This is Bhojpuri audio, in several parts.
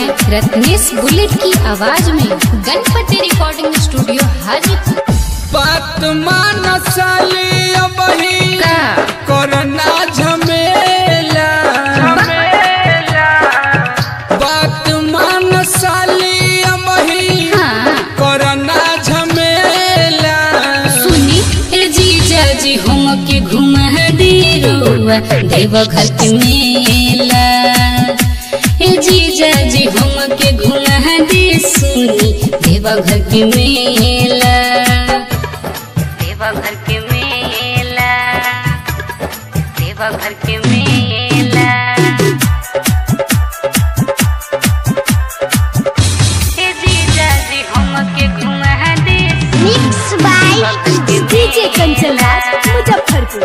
हैं रत्नेश बुलेट की आवाज में गणपति रिकॉर्डिंग स्टूडियो हाजीपुर बात मान साली अबही का कोरोना झमेला बात मान साली अबही हाँ कोरोना झमेला सुनी ए जीजा जी हम के घुमा दे रुआ देवघर के मेला ए जीजा जी हम के घुमा दे सुनी देवघर के मेला देवघर के मेला देवघर के मेला ए जीजा जी हम के घुमा दे mix by DJ Kanchan Raj Muzaffarpur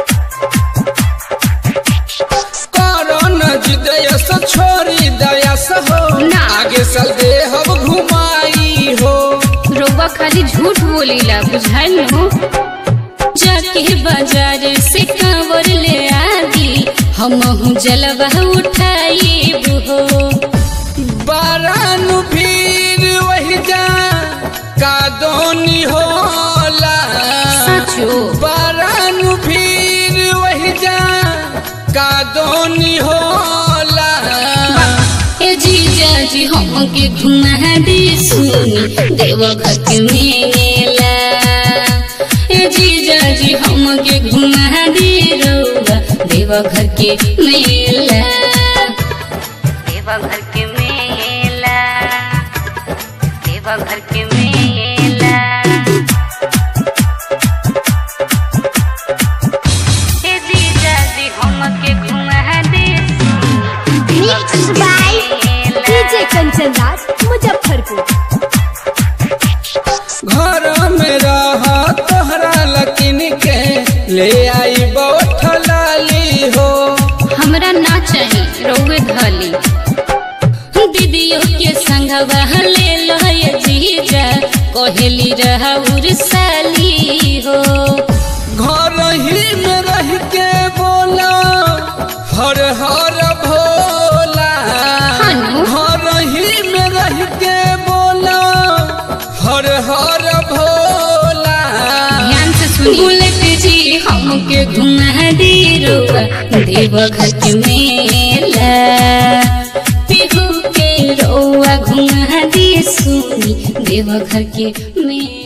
corona जिदया से छोड़ी दया से हो ना। आगे चल दे हम घुमाई हो रउआ खाली झूठ बोलीला बुझाइल हो जाके बाजार से कांवर ले आदी हम जलवा उठाई हो बारानु भीड़ वही जा का दोनी होला सचो बारानु भीड़ वही जा का दोनी होला ए जीजा जी हम के घुमा दे सुनी देवघर के मेला ए जीजा जी हम के घुमा दे रउआ देवघर के मेला देवघर के मेला देवघर के मेला ए जीजा जी हम के घुमा दे mix by DJ Kanchan Raj Muzaffarpur घर में रह तोहरा लकिन के ले आई बहुत लाली हो हमरा ना चाही रउए धली दीदियों के संगवा ले लो ये जीजा कहली रहउर साली हो घर ही में रह के बोला हर हर भोला हनु। घर ही में रह के बोला हर हर भोला ध्यान से सुनी बुलेट जी हमके घुमा दे रुआ देवघर के मेला पिहू के रउआ घुमा दे सुनी देवघर के मेला